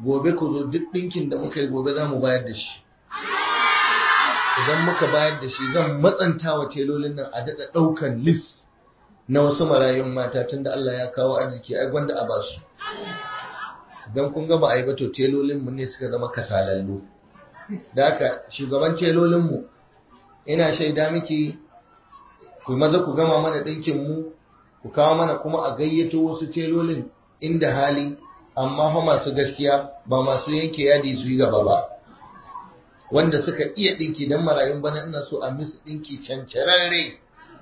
gobe ku zo duk ɗinkin da muka yi gobe za mu bayar da shi idan muka bayar da shi zan matsanta wa telolin nan a daɗa ɗaukan lis na wasu marayun mata tunda Allah ya kawo arziki ai gwanda a basu don kun gaba a yi ba to telolinmu ne suka zama kasalallu da haka shugaban telolinmu ina shaida miki ku maza ku gama mana ɗinkinmu ku kawo mana kuma a gayyato wasu telolin inda hali amma fa masu gaskiya ba masu yanke yadi su yi gaba ba wanda suka iya ɗinki don marayun bana ina so a musu ɗinki cancararre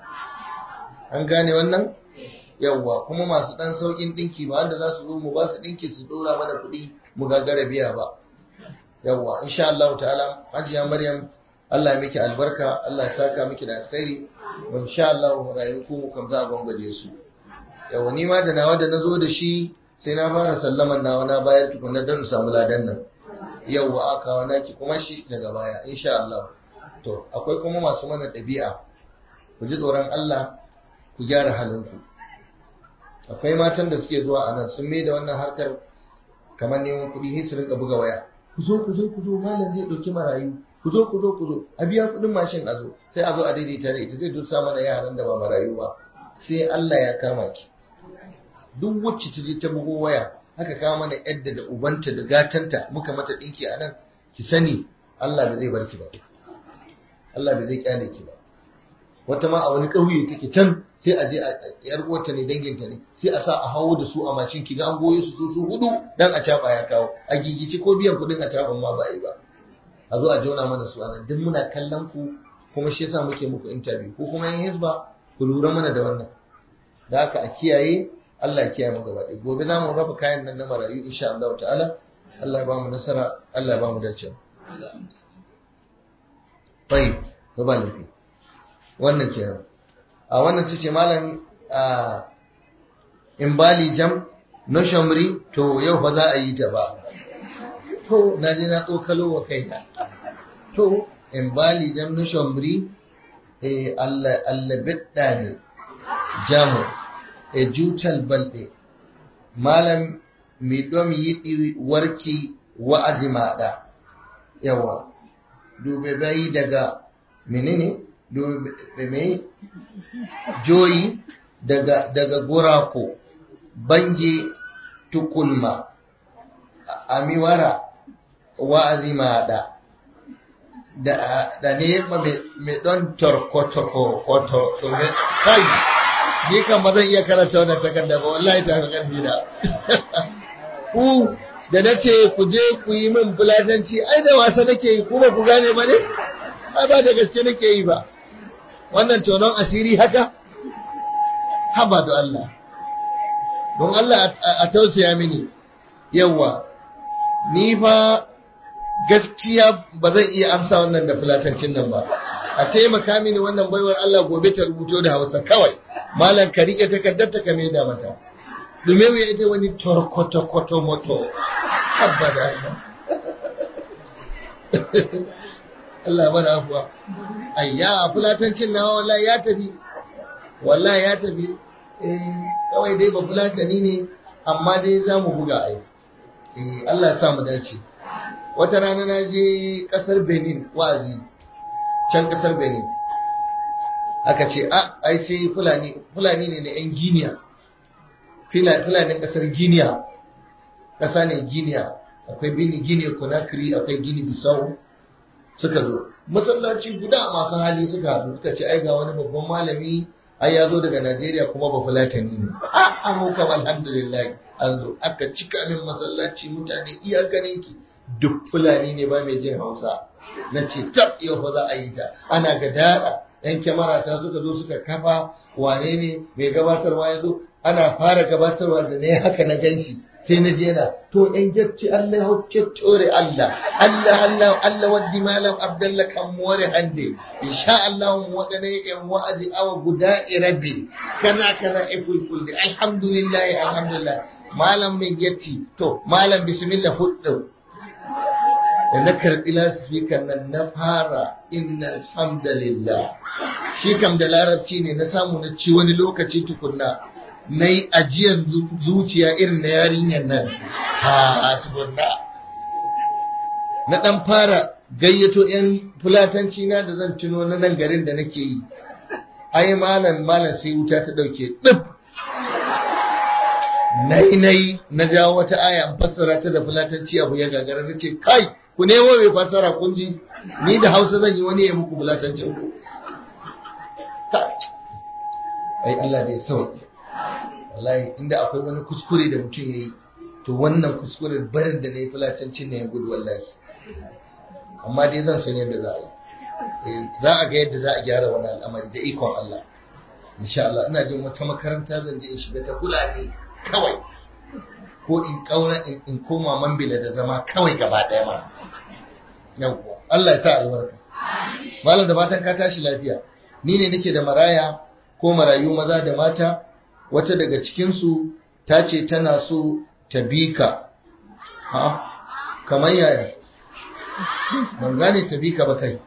an gane wannan yawwa kuma masu ɗan sauƙin ɗinki ba wanda za su zo mu ba su ɗinki su ɗora mana kuɗi mu gagara biya ba yawwa insha Allah ta'ala hajiya Maryam Allah ya miki albarka Allah ya saka miki da alkhairi wa insha Allah rayu ku kam za a gwangwaje su yawwa ni ma da nawa da nazo da shi sai na fara sallaman nawa na bayar tukunna don samu ladan nan yawwa aka wa naki kuma shi daga baya insha Allah to akwai kuma masu mana ɗabi'a ku ji tsoron Allah ku gyara halinku akwai matan da suke zuwa a nan sun mai da wannan harkar kamar neman kuɗi sai su rinka buga waya ku zo ku zo ku zo malam zai ɗauki marayu ku zo ku zo ku zo a biya kuɗin mashin a zo sai a zo a daidaita da ita zai dusa mana yaran da ba marayu ba sai Allah ya kama ki duk wacce ta je ta bugo waya haka kawo mana yadda da ubanta da gatanta muka mata ɗinki a nan ki sani Allah bai zai barki ba Allah bai zai kyale ki ba wata ma a wani ƙauye take can sai a je a yar uwarta ne danginta ne sai a sa a hawo da su a mashin ki ga an goye su su hudu dan a caba ya kawo a gigici ko biyan kuɗin a caban ma ba yi ba a zo a jona mana su anan duk muna kallon ku kuma shi yasa muke muku interview ko kuma yin hizba ku lura mana da wannan da haka a kiyaye Allah ya kiyaye mu gaba ɗaya gobe za mu raba kayan nan na marayu insha Allah ta'ala Allah ya ba mu nasara Allah ya ba mu dace tayyib to ba lafi wannan kenan a wannan tace malam in bali jam no shamri to yau fa za a yi ta ba to na je na tsokalo wa kaina to in bali jam no shamri eh Allah Allah bidda ne jamu e jutal balɗe malam mi ɗom yiɗi warki wa'azi maɗa yawa dube bayi daga menene dube mai joyi daga daga gurako bange tukulma amiwara wa'azi maɗa da da ne mai ɗon torkotoko koto kai ni kan ba zan iya karanta wannan takarda ba wallahi ta fi ƙarfi da ku da na ce ku je ku yi min fulatanci ai da wasa nake yi kuma ku gane ba ne ai ba da gaske nake yi ba wannan tonon asiri haka haba da Allah don Allah a tausaya mini yawa ni fa gaskiya ba zan iya amsa wannan da fulatancin nan ba a taimaka mini wannan baiwar Allah gobe ta rubuto da Hausa kawai malam ka rike takardar ta kame da mata dume ya ita wani torkoto koto moto abada Allah ba da afuwa ayya fulatancin nawa wallahi ya tafi wallahi ya tafi eh kawai dai ba fulatani ne amma dai za mu buga ai eh Allah ya sa mu dace wata rana na je kasar Benin wazi can kasar Benin aka ce a ai sai fulani fulani ne na 'yan giniya fulanin kasar giniya ƙasa ne giniya akwai bini gini conakry akwai gini bisau suka zo masallaci guda masu hali suka haɗu suka ce ai ga wani babban malami ai ya zo daga najeriya kuma ba fulatani ne a an hukam alhamdulillah an zo aka cika min masallaci mutane iyakanin ki duk fulani ne ba mai jin hausa na ce tab yau fa za a yi ta ana ga dada yan kyamara ta suka zo suka kafa wane ne mai gabatarwa ya zo ana fara gabatarwa da ne haka na ganshi sai na je na to in jacci Allah hokke tore Allah Allah Allah Allah waddi malam Abdullah kan more hande insha Allah mu wadane yan wa'azi awa guda irabi kaza kaza iful kulli alhamdulillah alhamdulillah malam min jacci to malam bismillah huddu da na karɓi lasfikan nan na fara inna alhamdulillah shi kam da larabci ne na samu na ci wani lokaci tukunna na yi ajiyar zuciya irin na yarinyar nan ha tukunna na ɗan fara gayyato 'yan fulatanci na da zan tuno na nan garin da nake yi ai malam malam sai wuta ta ɗauke ɗib nai nai na jawo wata aya an fassara ta da fulatanci abu ya gagara na ce kai ku nemo mai fassara kun ji ni da hausa zan yi wani ya muku fulatancin ku ai Allah da ya sauke wallahi inda akwai wani kuskure da mutum ya yi to wannan kuskure barin da na yi fulatancin ne ya gudu wallahi amma dai zan san yadda za a yi za a ga yadda za a gyara wani al'amari da ikon Allah insha Allah ina jin wata makaranta zan je in shiga ta fulani kawai ko in kaura in koma mambila da zama kawai gaba daya ma yawwa Allah ya sa albarka malam da fatan ka tashi lafiya ni ne nake da maraya ko marayu maza da mata wata daga cikin su ta ce tana so ta bi ka ha kamar yaya ban gane ta bi ka ba kai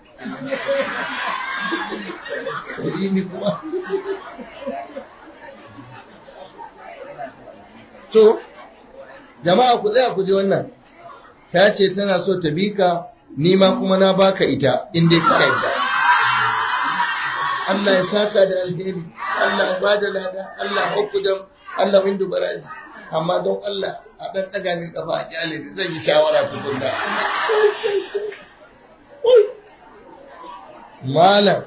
ni kuma to jama'a ku tsaya ku ji wannan ta ce tana so ta bi ka ni ma kuma na baka ita in dai ka yadda Allah ya saka da alheri Allah ya bada lada Allah hukudam Allah windu baraji amma don Allah a dan daga min kafa a kyale zan yi shawara tukunna malam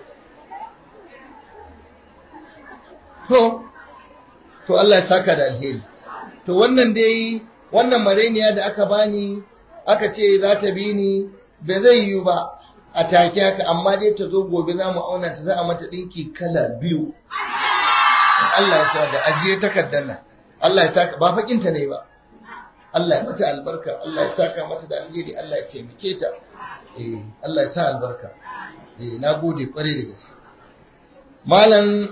to to Allah ya saka da alheri to wannan dai wannan mareniya da aka bani aka ce za ta bi ni ba zai yiwu ba a take haka amma dai ta zo gobe za mu auna ta za a mata ɗinki kala biyu Allah ya sa da ajiye takardar nan Allah ya saka ba fakinta ne ba Allah ya mata albarka Allah ya saka mata da alheri Allah ya taimake ta eh Allah ya sa albarka eh na gode kware da gaske malam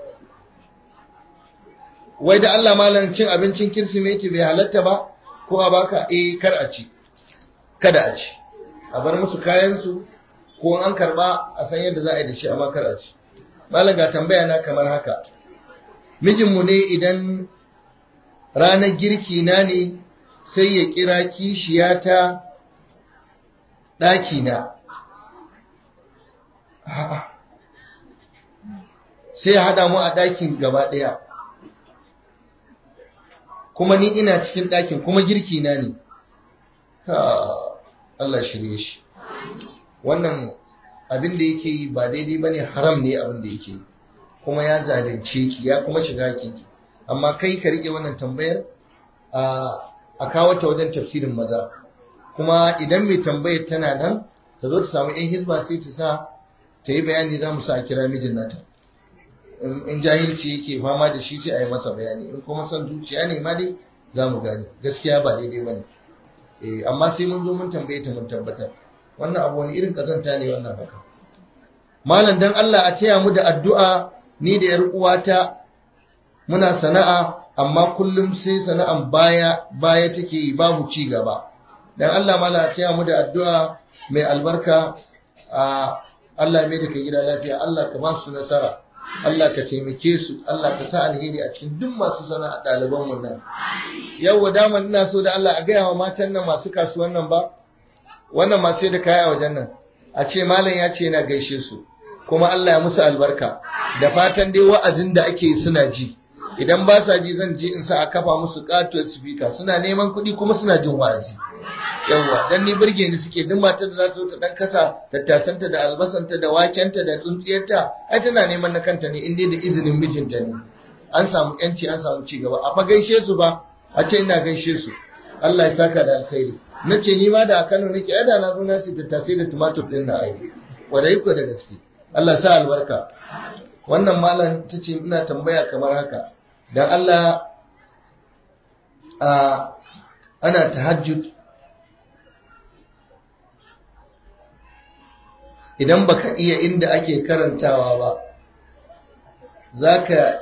wai da Allah malam cin abincin kirsimeti bai halatta ba ko a baka eh kar a ci kada a ci a bar musu kayan su ko an karba a san yadda za a yi da shi amma kar a ci malam ga tambaya na kamar haka mijinmu ne idan ranar girki na ne sai ya kira kishiyata ɗaki na sai ya haɗa mu a ɗakin gaba ɗaya kuma ni ina cikin ɗakin kuma girki na ne Allah shirye shi wannan abin da yake yi ba daidai ba ne haram ne abin da yake yi kuma ya zalunce ki ya kuma shiga ki amma kai ka rike wannan tambayar a kawo ta wajen tafsirin maza kuma idan mai tambayar tana nan ta zo ta samu yan hizba sai ta sa ta yi bayani za mu sa a kira mijin nata in jahilci yake fama da shi sai a yi masa bayani in kuma son zuciya ne ma dai za mu gane gaskiya ba daidai ba ne amma sai mun zo mun tambaye ta mun tabbatar wannan abu wani irin kazanta ne wannan haka malam dan Allah a taya mu da addu'a ni da yar uwata muna sana'a amma kullum sai sana'an baya baya take yi babu ci gaba dan Allah malam a taya mu da addu'a mai albarka a Allah mai da kai gida lafiya Allah ka ba su nasara Allah ka taimake su Allah ka sa alheri a cikin duk masu sana'a ɗaliban mu nan yau daman ina so da Allah a gaya wa matan nan masu kasuwan nan ba wannan masu da kaya a wajen nan a ce malam ya ce yana gaishe su kuma Allah ya musu albarka da fatan dai wa'azin da ake suna ji idan ba sa ji zan je in sa a kafa musu katuwar speaker suna neman kuɗi kuma suna jin wa'azi yawwa dan ni burge ni suke duk matar da za ta dan kasa tattasanta da albasanta da wakenta da tsuntsiyarta ai tana neman na kanta ne inda da izinin mijinta ne an samu yanci an samu ci gaba a fa gaishe su ba a ce ina gaishe su Allah ya saka da alkhairi na ce ni ma da a Kano nake ada na zo na ce tattasai da tumatur din na ai wadai ku da gaske Allah ya sa albarka wannan malam ta ce ina tambaya kamar haka dan Allah a ana tahajjud idan baka iya inda ake karantawa ba zaka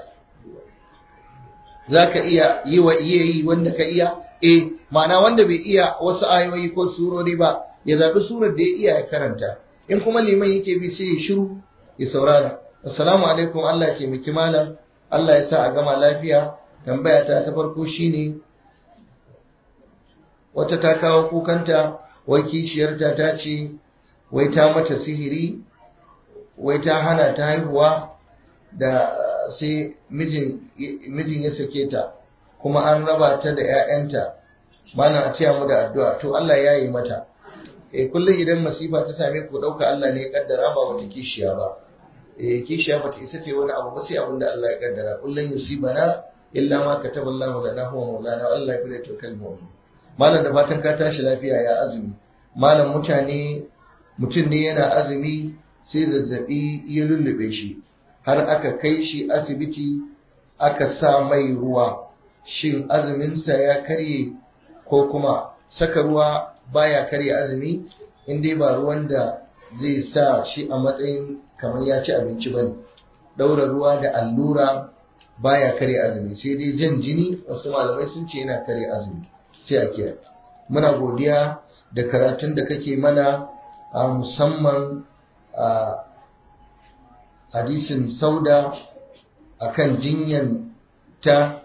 zaka iya yi wa iya yi wanda ka iya eh ma'ana wanda bai iya wasu ayoyi ko surori ba ya zabi surar da ya iya ya karanta in kuma liman yake bi sai ya shiru ya saurara assalamu alaikum Allah ya miki malam Allah ya sa a gama lafiya tambaya ta ta farko shine wata ta kawo kukanta wai kishiyarta ta ce wai ta mata sihiri wai ta hana ta haihuwa da sai mijin ya sake ta kuma an raba ta da 'ya'yanta mana a taya mu da addu'a to Allah ya yi mata eh kullum idan masifa ta same ku dauka Allah ne ya kaddara ba wata kishiya ba eh kishiya bata isa ta wani abu ba sai abin da Allah ya kaddara kullum yusibana illa ma kataba Allah lana huwa maulana Allah ya bude tokal mu'min malam da fatan ka tashi lafiya ya azumi malam mutane mutum ne yana azumi sai zazzabi ya lullube shi har aka kai shi asibiti aka sa mai ruwa shin azuminsa ya karye ko kuma saka ruwa baya karye azumi in dai ba ruwan da zai sa shi a matsayin kamar ya ci abinci bane daura ruwa da allura baya karye azumi sai dai jan jini wasu malamai sun ce yana karye azumi sai a kiyaye muna godiya da karatun da kake mana a musamman a hadisin sauda akan jinyan ta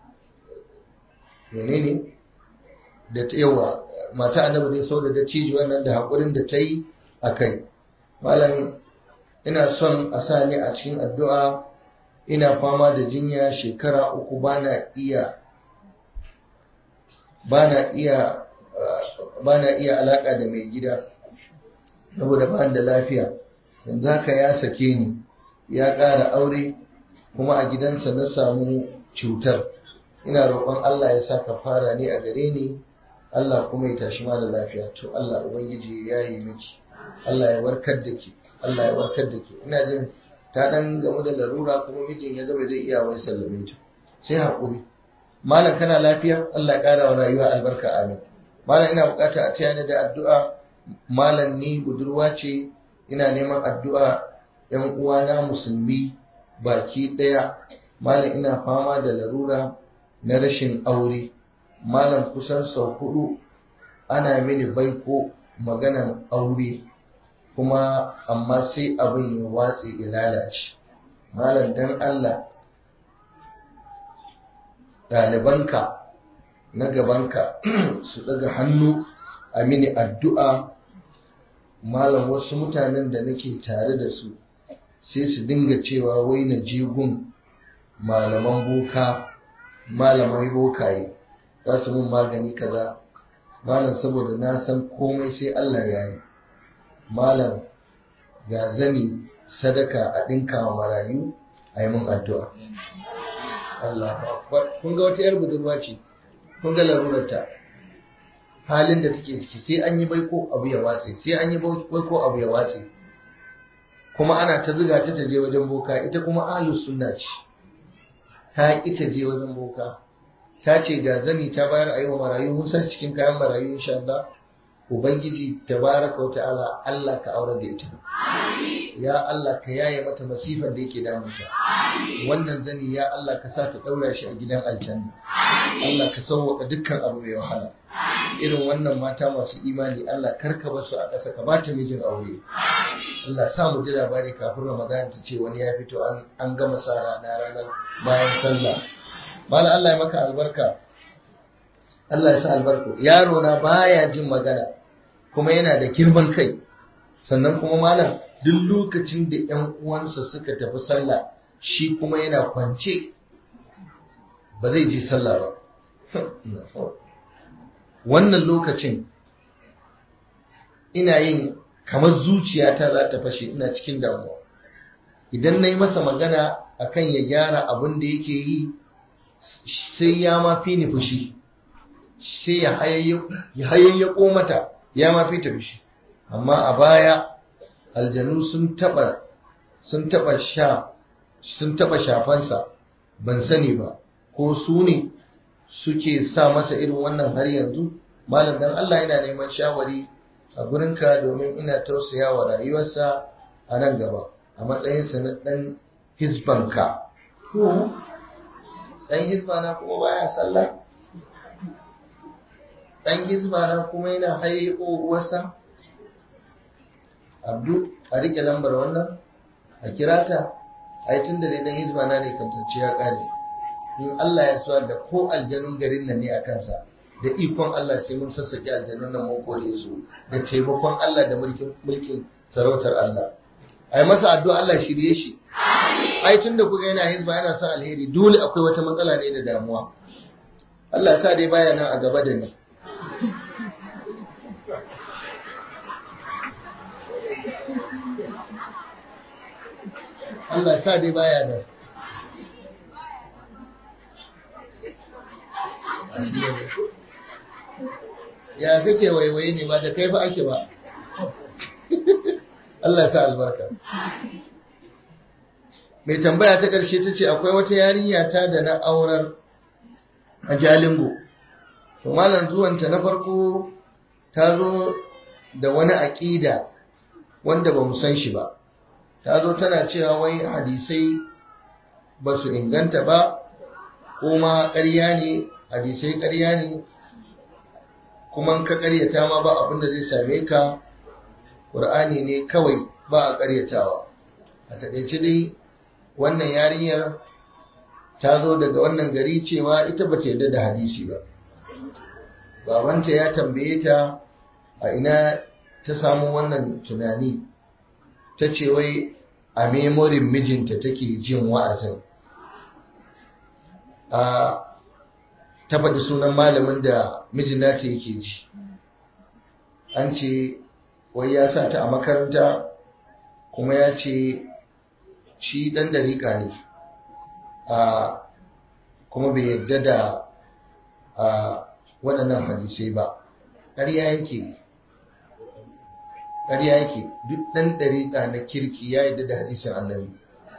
menene da ta yawa mata annabi dai sauda da ciji wannan da haƙurin da ta yi a kai malam ina son a sa ni a cikin addu'a ina fama da jinya shekara uku bana iya bana iya bana iya alaka da mai gida saboda ba da lafiya yanzu haka ya sake ni ya ƙara aure kuma a gidansa na samu cutar ina roƙon Allah ya sa fara ne a gare ni Allah kuma ya tashi ma da lafiya to Allah ubangiji ya yi miki Allah ya warkar da ki Allah ya warkar da ki ina jin ta dan gamu da larura kuma mijin ya gaba zai iya wai sallame ta sai haƙuri malam kana lafiya Allah ya ƙara wa rayuwa albarka amin malam ina bukata a taya ni da addu'a malam ni budurwa ce ina neman addu'a yan uwana musulmi baki ɗaya malam ina fama da larura na rashin aure malam kusan sau hudu ana mini baiko maganan aure kuma amma sai abin ya watse ya lalace malam dan Allah ɗalibanka na gabanka su daga hannu a mini addu'a malam wasu mutanen da nake tare da su sai su dinga cewa wai na jigun malaman boka malamai bokaye za su mun magani kaza malam saboda na san komai sai Allah ya yi malam ga zani sadaka a ɗinka wa marayu a yi mun addu'a Allah kun ga wata 'yar budurwa ce kun ga larurarta halin da take ciki sai an yi baiko abu ya watse sai an yi baiko abu ya watse kuma ana ta zuga ta je wajen boka ita kuma ahlus sunna ce ta ki ta je wajen boka ta ce ga zani ta bayar a yi wa marayu mun san cikin kayan marayu insha Allah ubangiji tabaraka wa ta'ala Allah ka aure da ita ya Allah ka yaye mata masifar da yake damunta wannan zani ya Allah ka sa ta daura shi a gidan aljanna Allah ka sauwaka dukkan abu mai wahala irin wannan mata masu imani Allah karka basu a ƙasa ka bata mijin aure Allah sa mu ji labari kafin Ramadan ta ce wani ya fito an gama sa rana ranar bayan sallah mala Allah ya maka albarka Allah ya sa albarku yaro na baya jin magana kuma yana da girman kai sannan kuma malam duk lokacin da ƴan uwansa suka tafi sallah shi kuma yana kwance ba zai ji sallah ba wannan lokacin ina yin kamar zuciyata za ta fashe ina cikin damuwa idan na yi masa magana akan ya gyara abin da yake yi sai ya ma fi ni fushi sai ya hayayyako mata ya ma fi ta fushi amma a baya aljanu sun taba sun taba sha sun taba shafansa ban sani ba ko su ne suke sa masa irin wannan har yanzu malam dan Allah yana neman shawari a gurinka domin ina tausaya wa rayuwarsa a nan gaba a matsayinsa na dan hisbanka dan hisbana kuma baya sallah dan hisbana kuma yana haye uwarsa abdu a rike lambar wannan a kira ta a yi tun da dai dan hisbana ne kamtacce ya kare in Allah ya suwa da ko aljanun garin nan ne a kansa da ikon Allah sai mun sassake aljanun nan mun kore su da taimakon Allah da mulkin mulkin sarautar Allah ai masa addu'a Allah shirye shi ai tunda kuga yana hizba yana son alheri dole akwai wata matsala ne da damuwa Allah sa dai baya nan a gaba da ni Allah sa dai baya nan ya kake waiwaye ne ba da kai fa ake ba Allah ta albarka mai tambaya ta ƙarshe ta ce akwai wata yarinya ta da na aurar a jalingo to malam zuwanta na farko ta zo da wani aƙida wanda ba mu san shi ba ta zo tana cewa wai hadisai ba su inganta ba kuma ƙarya ne hadisai ƙarya ne kuma ka ƙaryata ma ba abin da zai same ka ƙur'ani ne kawai ba a ƙaryatawa a taƙaice dai wannan yarinyar ta zo daga wannan gari cewa ita ba ta yarda da hadisi ba babanta ya tambaye ta a ina ta samu wannan tunani ta ce wai a memorin mijinta take jin wa'azin a ta faɗi sunan malamin da mijin nata yake ji an ce wai ya sa ta a makaranta kuma ya ce shi ɗan dariƙa ne a kuma bai yadda da a waɗannan hadisai ba ƙarya yake ƙarya yake duk ɗan dariƙa na kirki ya yadda da hadisin annabi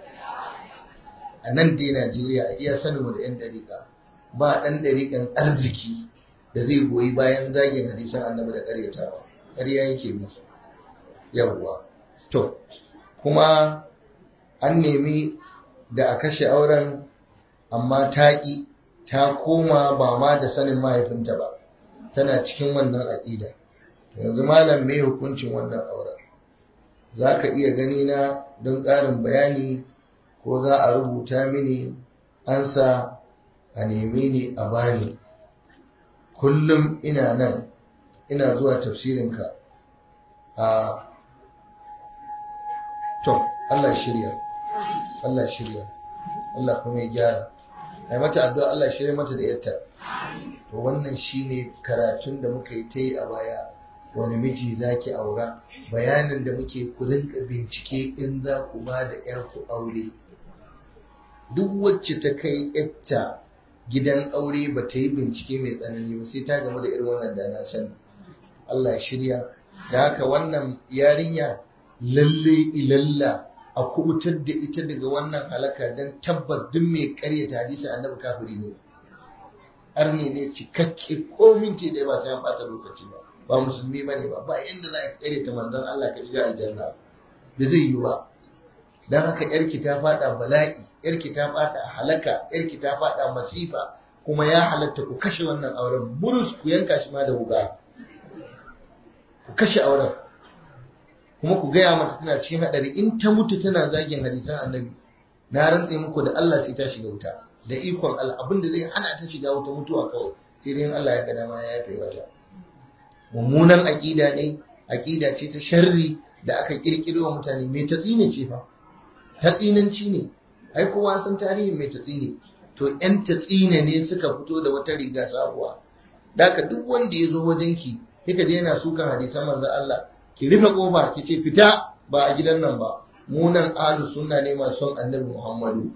a nan dai najeriya a iya saninmu da 'yan dariƙa ba ɗan dariƙan arziki da zai goyi bayan zagin hadisan annabi da ƙaryatawa ƙarya yake miki yawwa to kuma an nemi da a kashe auren amma ta ƙi ta koma ba ma da sanin mahaifinta ba tana cikin wannan aƙida yanzu malam me hukuncin wannan auren za ka iya gani na don ƙarin bayani ko za a rubuta mini ansa a neme ni a bani kullum ina nan ina zuwa tafsirinka a to Allah shirya Allah shirya Allah kuma ya gyara ai mata addu'a Allah shirya mata da yarta to wannan shine karatun da muka yi ta yi a baya wani miji zaki aura bayanin da muke ku rinka bincike in za ku ba da yarku aure duk wacce ta kai yarta gidan aure ba ta yi bincike mai tsanani ba sai ta gamu da irin wannan da na sani Allah shirya da haka wannan yarinya lalle ilalla a kubutar da ita daga wannan halaka don tabbat duk mai karyata hadisi annabi kafiri ne arni ne cikakke ko minti da ba sai an bata lokaci ba ba musulmi bane ba ba yanda za ka karyata manzon Allah ka shiga aljanna da zai yi ba dan haka yarki ta fada bala'i yarki ta fada halaka yarki ta fada masifa kuma ya halatta ku kashe wannan auren burus ku yanka shi ma da wuga ku kashe auren kuma ku gaya mata tana cikin hadari in ta mutu tana zagin hadisan annabi na rantse muku da Allah sai ta shiga wuta da ikon Allah abin da zai hana ta shiga wuta mutuwa kawai sai dai Allah ya ga dama ya yafe mata mummunan aqida ne aqida ce ta sharri da aka kirkiro wa mutane mai tatsine ce fa tatsinanci ne ai kowa san tarihin mai tatsine to yan tatsine ne suka fito da wata riga sabuwa daka duk wanda ya zo wajenki kika je yana sukan hadisan manzo Allah ki rufe kofa ki ce fita ba a gidan nan ba mu nan ahlus sunna ne masu son annabi Muhammadu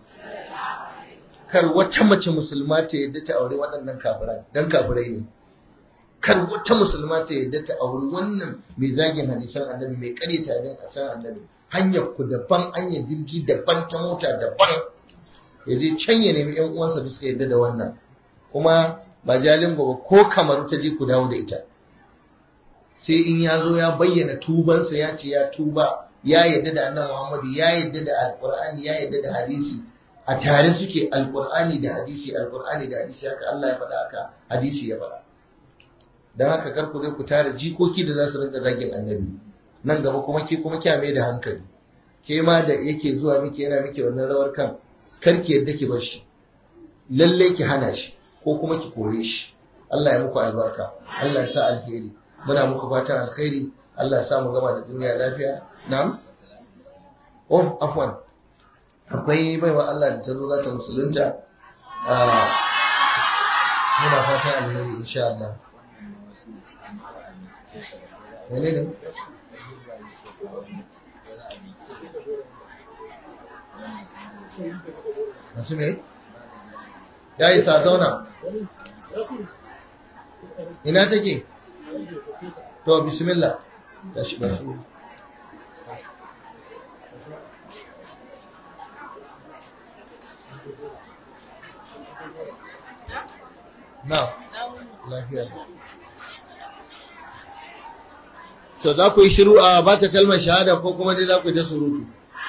kar wata mace musulma ta yadda ta aure waɗannan kafirai dan kafirai ne kar wata musulma ta yadda ta aure wannan mai zagin hadisan annabi mai karyata din asan annabi hanyar ku daban hanyar jirgi daban ta mota daban ya je can ya nemi yan uwansa da suka yadda da wannan kuma ba jalin ba ko kamar ta je ku dawo da ita sai in ya zo ya bayyana tubansa ya ce ya tuba ya yadda da annabi Muhammadu ya yadda da alqur'ani ya yadda da hadisi a tare suke alqur'ani da hadisi alqur'ani da hadisi haka Allah ya faɗa haka hadisi ya faɗa dan haka kar ku zai ku tare jikoki da za su rinka zagin annabi nan gaba kuma ke kuma kya mai da hankali ke ma da yake zuwa miki yana miki wannan rawar kan kar ki yadda ki bar shi lalle ki hana shi ko kuma ki kore shi Allah ya muku albarka Allah ya sa alheri muna muku fatan alheri Allah ya sa mu gama da duniya lafiya na'am oh afwan akwai baiwa Allah da ta zo za ta musulunta muna fatan alheri insha Allah Mene ne? Masu me? Ya yi sa zauna. Ina take? To, bismillah. Ya shi ba su. Na, lafiya. to za ku yi shiru a ba ta kalmar shahada ko kuma dai za ku yi ta surutu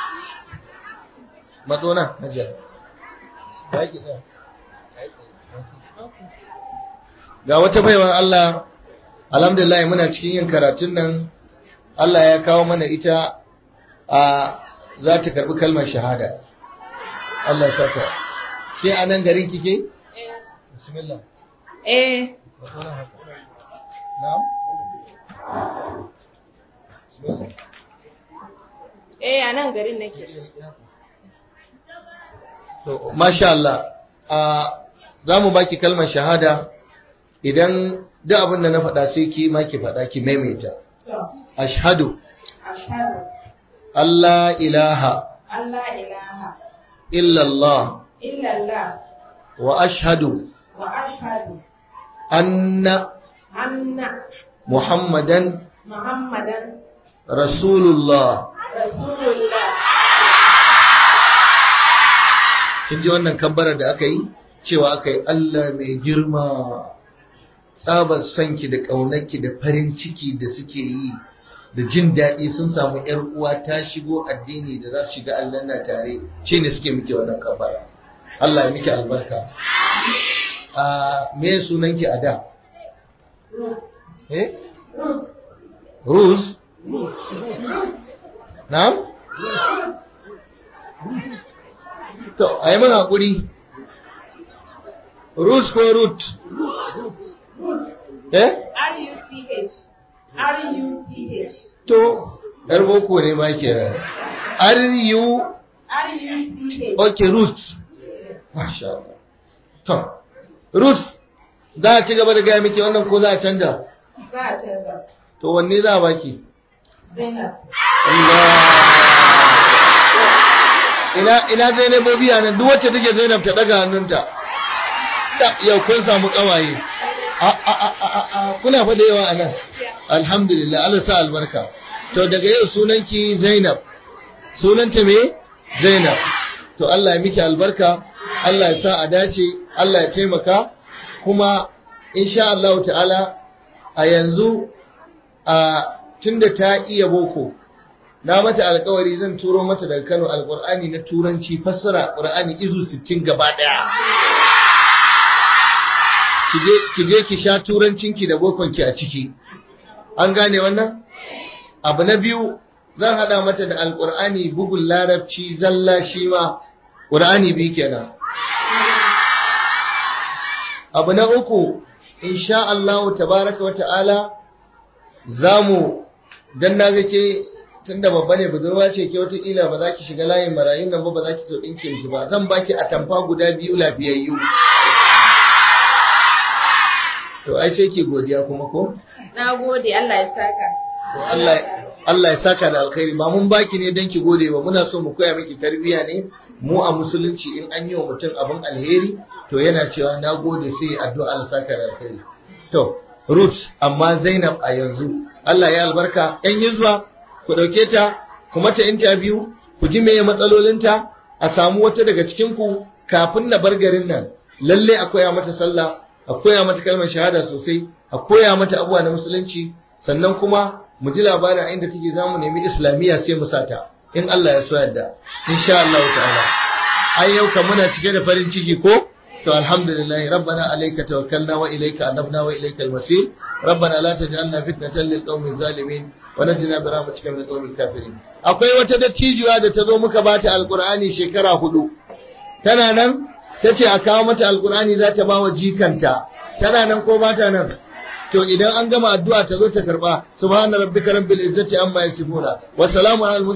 matsona hajiya ba ki tsaya ga wata baiwan Allah alhamdulillah muna cikin yin karatun nan Allah ya kawo mana ita a za ta karbi kalmar shahada Allah saka ke a nan garin kike? bismillah Eh, matsona haka na'am eh a nan garin nake. To, masha Allah, a za mu baki kalmar shahada idan duk abin da na faɗa sai ki ma ki faɗa ki maimaita. Ashhadu Ashhadu Allah ilaha Allah ilaha illallah illallah wa ashhadu wa ashhadu anna anna Muhammadan Muhammadan Rasulullah. Rasulullah. Kin ji wannan kabbara da aka yi? Cewa aka yi Allah mai girma. Tsabar sanki da ƙaunarki da farin ciki da suke yi da jin daɗi sun samu ‘yar uwa ta shigo addini da za su shiga aljanna tare shi ne suke miki wannan kabbara. Allah ya miki albarka. A me sunanki a da? Eh? Rus? Na'am? To, a yi mana haƙuri. Rus ko root? Eh? R-U-T-H. R-U-T-H. To, ‘yar boko ne ba ke ran. R-U, R-U-T-H. ok, roost. Masha Allah. To, roost, za a ci gaba da gaya miki wannan ko za a canja? Za a canza. To, wanne za a baki? Zainab. ina ina Zainabobi a nan duk wacce take Zainab ta daga hannunta da yau kun samu kawaye a a a a a kuna fa da yawa a nan alhamdulillah Allah sa albarka to daga yau sunanki Zainab sunanta me Zainab to Allah ya miki albarka Allah ya sa a dace Allah ya taimaka kuma insha Allah ta'ala a yanzu a tunda ta iya boko na mata alkawari zan turo mata daga Kano alkur'ani na turanci fassara qur'ani izu 60 gaba daya kije kije ki sha turancinki da bokonki a ciki an gane wannan abu na biyu zan hada mata da alkur'ani bugun larabci zalla shi ma qur'ani bi kenan abu na uku insha Allah tabaraka wa ta'ala zamu dan naga ke tunda babba ne budurwa ce ke wataƙila ba za ki shiga layin marayun nan ba ba za ki so ɗinke miki ba zan baki a tamfa guda biyu lafiyayyu to ai sai ki godiya kuma ko Na gode Allah ya saka. to Allah Allah ya saka da alkhairi ba mun baki ne dan ki gode ba muna so mu koya miki tarbiyya ne mu a musulunci in an yi wa mutum abin alheri to yana cewa na gode sai addu'a Allah saka da alkhairi to Ruth amma Zainab a yanzu Allah ya albarka yan hizba ku ɗauke ta ku mata interview ku ji meye matsalolinta a samu wata daga cikin ku kafin na bar garin nan lalle a koya mata sallah a koya mata kalmar shahada sosai a koya mata abuwa na musulunci sannan kuma mu ji labarin a inda take zamu nemi islamiyya sai mu sata in Allah ya so yadda insha Allah ta'ala ai yau kan muna cike da farin ciki ko to alhamdulillah rabbana alayka tawakkalna wa ilayka anabna wa ilayka al-masir rabbana la taj'alna fitnatan lil qaumiz zalimin wa najina bi rahmatika min al-qawmil kafirin akwai wata dattijuwa da ta zo muka bata alqur'ani shekara hudu tana nan tace a kawo mata alqur'ani za ta bawa jikanta tana nan ko ba ta nan to idan an gama addu'a ta zo ta karba subhana rabbika rabbil izzati amma yasifuna wa salamun alal